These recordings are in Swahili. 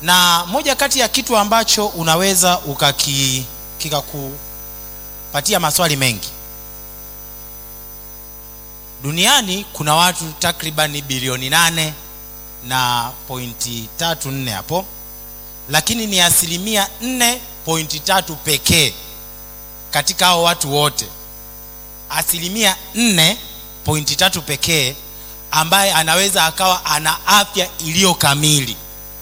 na moja kati ya kitu ambacho unaweza ukaki kikakupatia maswali mengi duniani kuna watu takribani bilioni nane na pointi tatu nne hapo lakini ni asilimia nne pointi tatu pekee katika hao watu wote asilimia nne pointi tatu pekee ambaye anaweza akawa ana afya iliyo kamili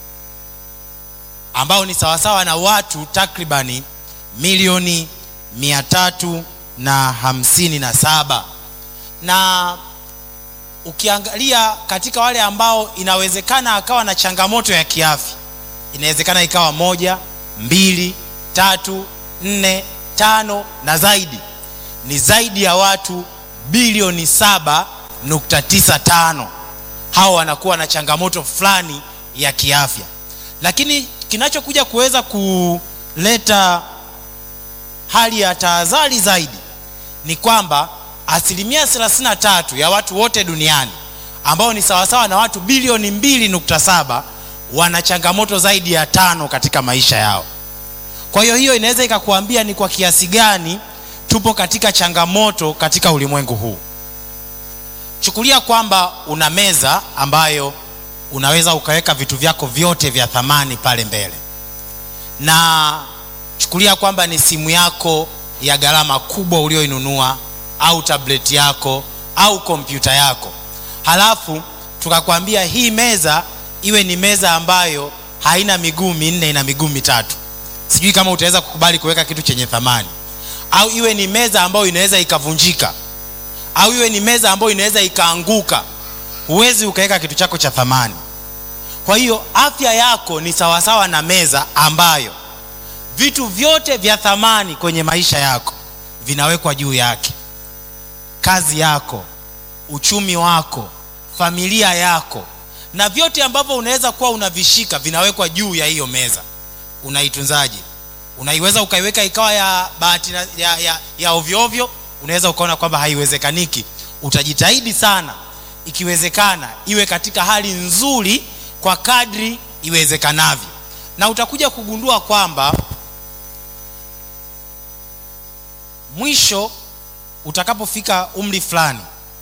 ambao ni sawasawa na watu takribani milioni mia tatu na hamsini na saba na ukiangalia katika wale ambao inawezekana akawa na changamoto ya kiafya inawezekana ikawa moja mbili tatu nne tano na zaidi ni zaidi ya watu bilioni saba nukta tisa tano hao wanakuwa na changamoto fulani ya kiafya lakini kinachokuja kuweza kuleta hali ya tahadhari zaidi ni kwamba asilimia 33 ya watu wote duniani ambao ni sawasawa na watu bilioni 2.7 wana changamoto zaidi ya tano katika maisha yao kwa hiyo hiyo inaweza ikakuambia ni kwa kiasi gani tupo katika changamoto katika ulimwengu huu chukulia kwamba una meza ambayo unaweza ukaweka vitu vyako vyote vya thamani pale mbele na chukulia kwamba ni simu yako ya gharama kubwa ulioinunua au tableti yako au kompyuta yako halafu tukakwambia hii meza iwe ni meza ambayo haina miguu minne ina miguu mitatu sijui kama utaweza kukubali kuweka kitu chenye thamani au iwe ni meza ambayo inaweza ikavunjika au iwe ni meza ambayo inaweza ikaanguka huwezi ukaweka kitu chako cha thamani kwa hiyo afya yako ni sawasawa na meza ambayo vitu vyote vya thamani kwenye maisha yako vinawekwa juu yake kazi yako uchumi wako familia yako na vyote ambavyo unaweza kuwa unavishika vinawekwa juu ya hiyo meza unaitunzaje unaiweza ukaiweka ikawa ya bahati ya, ya, ya ovyoovyo unaweza ukaona kwamba haiwezekaniki utajitahidi sana ikiwezekana iwe katika hali nzuri kwa kadri iwezekanavyo na utakuja kugundua kwamba mwisho utakapofika umri fulani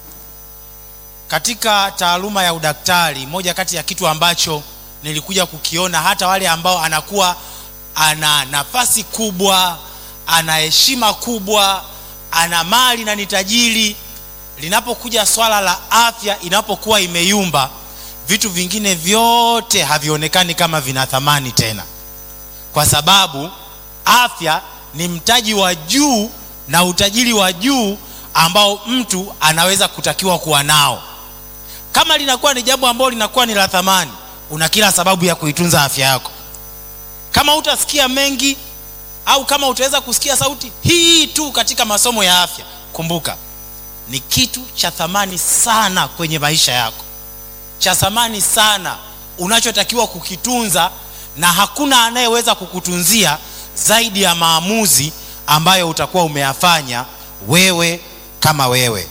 katika taaluma ya udaktari moja kati ya kitu ambacho nilikuja kukiona hata wale ambao anakuwa ana nafasi kubwa ana heshima kubwa ana mali na ni tajiri linapokuja swala la afya inapokuwa imeyumba vitu vingine vyote havionekani kama vina thamani tena kwa sababu afya ni mtaji wa juu na utajiri wa juu ambao mtu anaweza kutakiwa kuwa nao kama linakuwa ni jambo ambalo linakuwa ni la thamani una kila sababu ya kuitunza afya yako kama utasikia mengi au kama utaweza kusikia sauti hii tu katika masomo ya afya kumbuka ni kitu cha thamani sana kwenye maisha yako cha thamani sana unachotakiwa kukitunza na hakuna anayeweza kukutunzia zaidi ya maamuzi ambayo utakuwa umeyafanya wewe kama wewe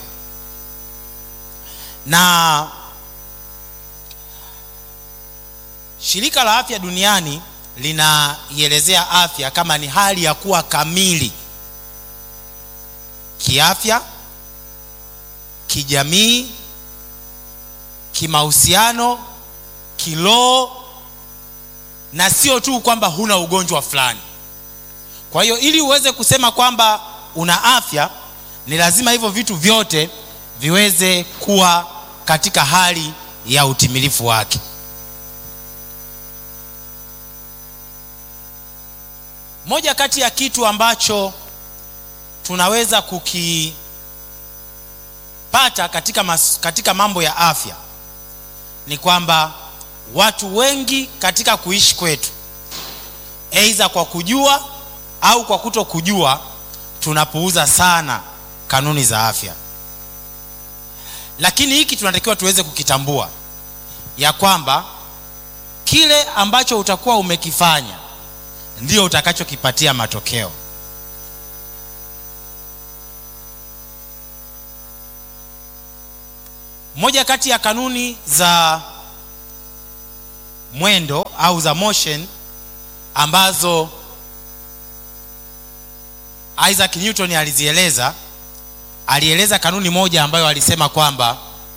na shirika la afya duniani linaielezea afya kama ni hali ya kuwa kamili kiafya kijamii kimahusiano kiroho na sio tu kwamba huna ugonjwa fulani kwa hiyo ili uweze kusema kwamba una afya ni lazima hivyo vitu vyote viweze kuwa katika hali ya utimilifu wake moja kati ya kitu ambacho tunaweza kukipata katika, mas, katika mambo ya afya ni kwamba watu wengi katika kuishi kwetu aidha kwa kujua au kwa kuto kujua tunapuuza sana kanuni za afya lakini hiki tunatakiwa tuweze kukitambua ya kwamba kile ambacho utakuwa umekifanya ndio utakachokipatia matokeo moja kati ya kanuni za mwendo au za motion ambazo Isaac Newton alizieleza. Alieleza kanuni moja ambayo alisema kwamba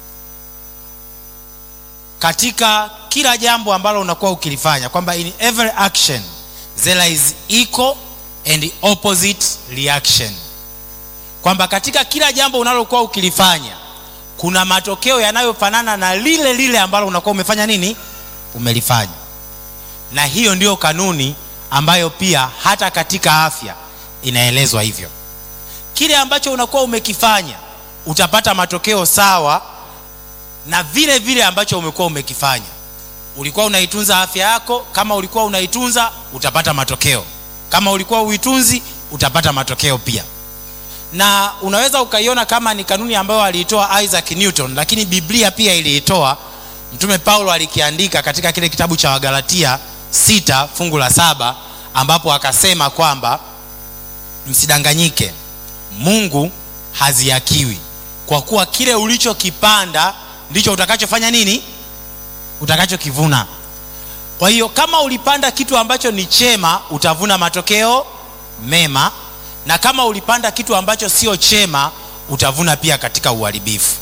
katika kila jambo ambalo unakuwa ukilifanya kwamba in every action there is equal and opposite reaction, kwamba katika kila jambo unalokuwa ukilifanya kuna matokeo yanayofanana na lile lile ambalo unakuwa umefanya nini, umelifanya. Na hiyo ndiyo kanuni ambayo pia hata katika afya inaelezwa hivyo. Kile ambacho unakuwa umekifanya utapata matokeo sawa na vile vile ambacho umekuwa umekifanya. Ulikuwa unaitunza afya yako, kama ulikuwa unaitunza utapata matokeo, kama ulikuwa uitunzi utapata matokeo pia. Na unaweza ukaiona kama ni kanuni ambayo aliitoa Isaac Newton, lakini Biblia pia iliitoa. Mtume Paulo alikiandika katika kile kitabu cha Wagalatia sita fungu la saba ambapo akasema kwamba msidanganyike, Mungu haziakiwi, kwa kuwa kile ulichokipanda ndicho utakachofanya nini, utakachokivuna. Kwa hiyo kama ulipanda kitu ambacho ni chema, utavuna matokeo mema, na kama ulipanda kitu ambacho sio chema, utavuna pia katika uharibifu.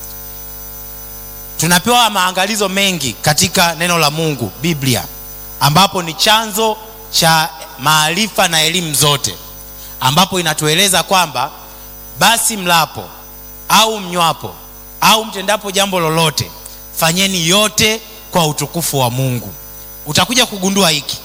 Tunapewa maangalizo mengi katika neno la Mungu, Biblia, ambapo ni chanzo cha maarifa na elimu zote, ambapo inatueleza kwamba basi mlapo au mnywapo au mtendapo jambo lolote, fanyeni yote kwa utukufu wa Mungu. Utakuja kugundua hiki,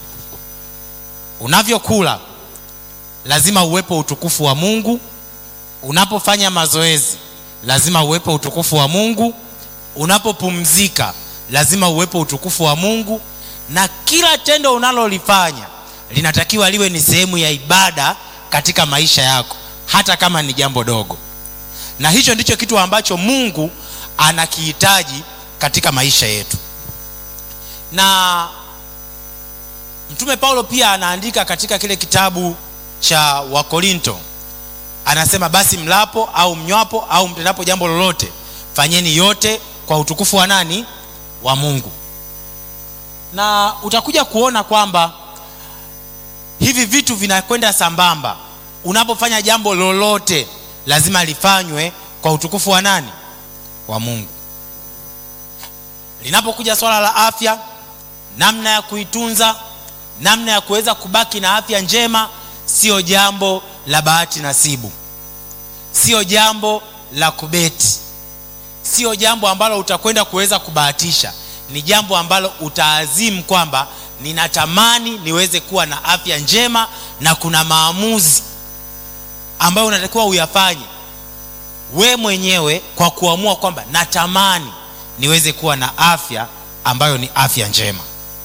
unavyokula lazima uwepo utukufu wa Mungu. Unapofanya mazoezi lazima uwepo utukufu wa Mungu. Unapopumzika lazima uwepo utukufu wa Mungu, na kila tendo unalolifanya linatakiwa liwe ni sehemu ya ibada katika maisha yako, hata kama ni jambo dogo. Na hicho ndicho kitu ambacho Mungu anakihitaji katika maisha yetu. Na Mtume Paulo pia anaandika katika kile kitabu cha Wakorinto, anasema basi mlapo au mnywapo au mtendapo jambo lolote, fanyeni yote kwa utukufu wa nani? Wa Mungu. Na utakuja kuona kwamba hivi vitu vinakwenda sambamba. Unapofanya jambo lolote lazima lifanywe kwa utukufu wa nani? Wa Mungu. Linapokuja swala la afya, namna ya kuitunza, namna ya kuweza kubaki na afya njema, sio jambo la bahati nasibu, sio jambo la kubeti, sio jambo ambalo utakwenda kuweza kubahatisha. Ni jambo ambalo utaazimu kwamba ninatamani niweze kuwa na afya njema, na kuna maamuzi ambayo unatakiwa uyafanye we mwenyewe kwa kuamua kwamba natamani niweze kuwa na afya ambayo ni afya njema.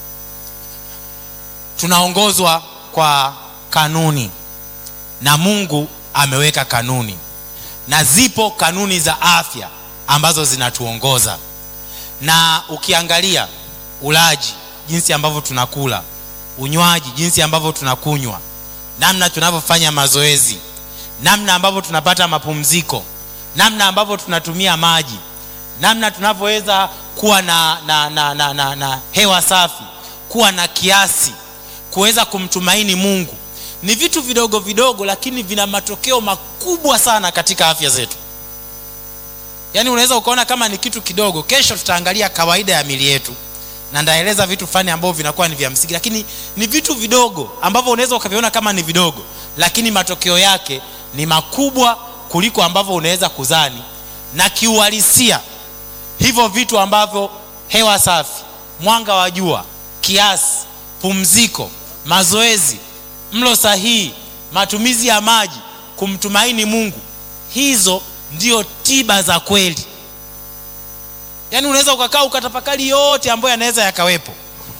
Tunaongozwa kwa kanuni na Mungu ameweka kanuni, na zipo kanuni za afya ambazo zinatuongoza. Na ukiangalia ulaji, jinsi ambavyo tunakula, unywaji, jinsi ambavyo tunakunywa, namna tunavyofanya mazoezi, namna ambavyo tunapata mapumziko, namna ambavyo tunatumia maji, namna tunavyoweza kuwa na, na, na, na, na, na hewa safi, kuwa na kiasi, kuweza kumtumaini Mungu ni vitu vidogo vidogo, lakini vina matokeo makubwa sana katika afya zetu. Yaani unaweza ukaona kama ni kitu kidogo. Kesho tutaangalia kawaida ya mili yetu na ndaeleza vitu fulani ambavyo vinakuwa ni vya msingi, lakini ni vitu vidogo ambavyo unaweza ukaviona kama ni vidogo, lakini matokeo yake ni makubwa kuliko ambavyo unaweza kuzani. Na kiuhalisia hivyo vitu ambavyo hewa safi, mwanga wa jua, kiasi, pumziko, mazoezi mlo sahihi, matumizi ya maji, kumtumaini Mungu, hizo ndio tiba za kweli. Yaani unaweza ukakaa ukatafakari yote ambayo yanaweza yakawepo.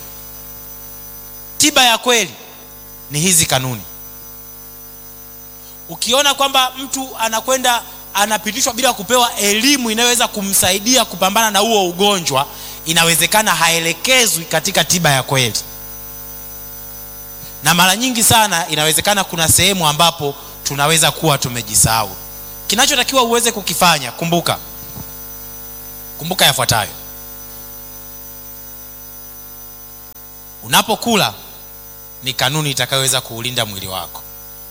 Tiba ya kweli ni hizi kanuni. Ukiona kwamba mtu anakwenda anapitishwa bila kupewa elimu inayoweza kumsaidia kupambana na huo ugonjwa, inawezekana haelekezwi katika tiba ya kweli na mara nyingi sana inawezekana kuna sehemu ambapo tunaweza kuwa tumejisahau. Kinachotakiwa uweze kukifanya, kumbuka, kumbuka yafuatayo: unapokula ni kanuni itakayoweza kuulinda mwili wako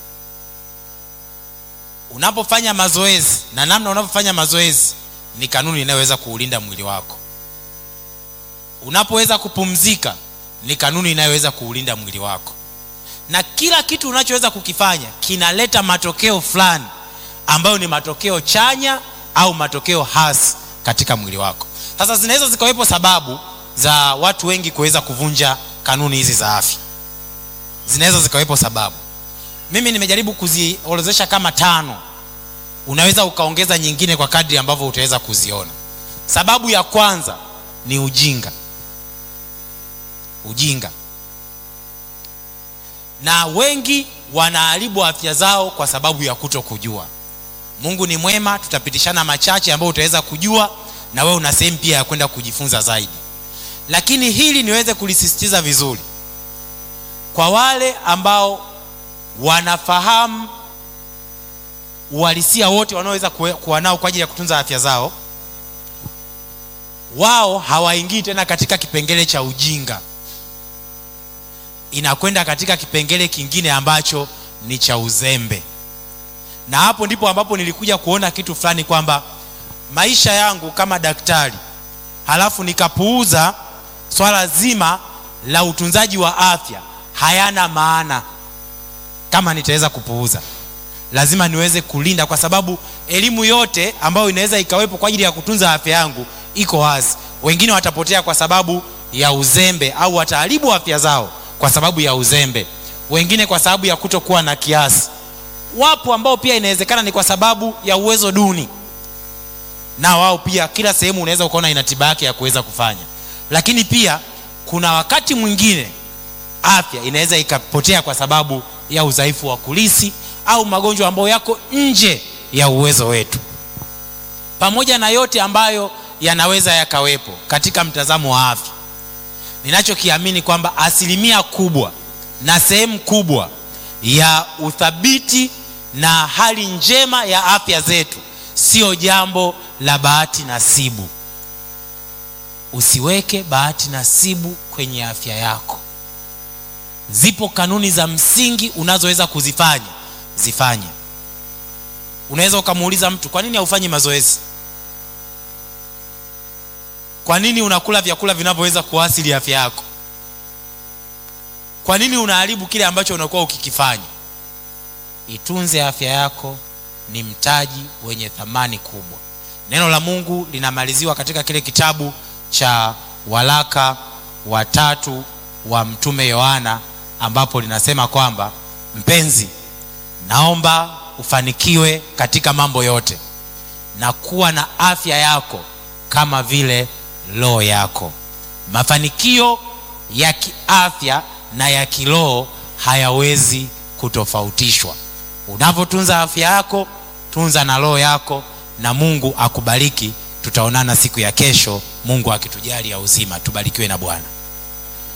unapofanya mazoezi na namna unavyofanya mazoezi ni kanuni inayoweza kuulinda mwili wako unapoweza kupumzika ni kanuni inayoweza kuulinda mwili wako na kila kitu unachoweza kukifanya kinaleta matokeo fulani ambayo ni matokeo chanya au matokeo hasi katika mwili wako sasa zinaweza zikawepo sababu za watu wengi kuweza kuvunja kanuni hizi za afya zinaweza zikawepo sababu mimi nimejaribu kuziorodhesha kama tano unaweza ukaongeza nyingine kwa kadri ambavyo utaweza kuziona sababu ya kwanza ni ujinga ujinga na wengi wanaharibu afya zao kwa sababu ya kuto kujua mungu ni mwema tutapitishana machache ambayo utaweza kujua na wewe una sehemu pia ya kwenda kujifunza zaidi lakini hili niweze kulisisitiza vizuri kwa wale ambao wanafahamu uhalisia wote wanaoweza kuwa nao kwa ajili ya kutunza afya zao wao hawaingii tena katika kipengele cha ujinga inakwenda katika kipengele kingine ambacho ni cha uzembe na hapo ndipo ambapo nilikuja kuona kitu fulani kwamba maisha yangu kama daktari halafu nikapuuza swala zima la utunzaji wa afya hayana maana kama nitaweza kupuuza lazima niweze kulinda kwa sababu elimu yote ambayo inaweza ikawepo kwa ajili ya kutunza afya yangu iko wazi wengine watapotea kwa sababu ya uzembe au wataharibu afya zao kwa sababu ya uzembe wengine kwa sababu ya kutokuwa na kiasi wapo ambao pia inawezekana ni kwa sababu ya uwezo duni na wao pia kila sehemu unaweza ukaona ina tiba yake ya kuweza kufanya lakini pia kuna wakati mwingine afya inaweza ikapotea kwa sababu ya udhaifu wa kulisi au magonjwa ambayo yako nje ya uwezo wetu pamoja na yote ambayo yanaweza yakawepo katika mtazamo wa afya ninachokiamini kwamba asilimia kubwa na sehemu kubwa ya uthabiti na hali njema ya afya zetu sio jambo la bahati nasibu usiweke bahati nasibu kwenye afya yako zipo kanuni za msingi unazoweza kuzifanya zifanye unaweza ukamuuliza mtu kwa nini haufanyi mazoezi kwa nini unakula vyakula vinavyoweza kuasili afya yako kwa nini unaharibu kile ambacho unakuwa ukikifanya itunze afya yako ni mtaji wenye thamani kubwa neno la mungu linamaliziwa katika kile kitabu cha walaka watatu wa mtume yohana ambapo linasema kwamba mpenzi naomba ufanikiwe katika mambo yote na kuwa na afya yako kama vile roho yako mafanikio ya kiafya na ya kiroho hayawezi kutofautishwa unavyotunza afya yako tunza na roho yako na mungu akubariki tutaonana siku ya kesho mungu akitujali ya uzima tubarikiwe na bwana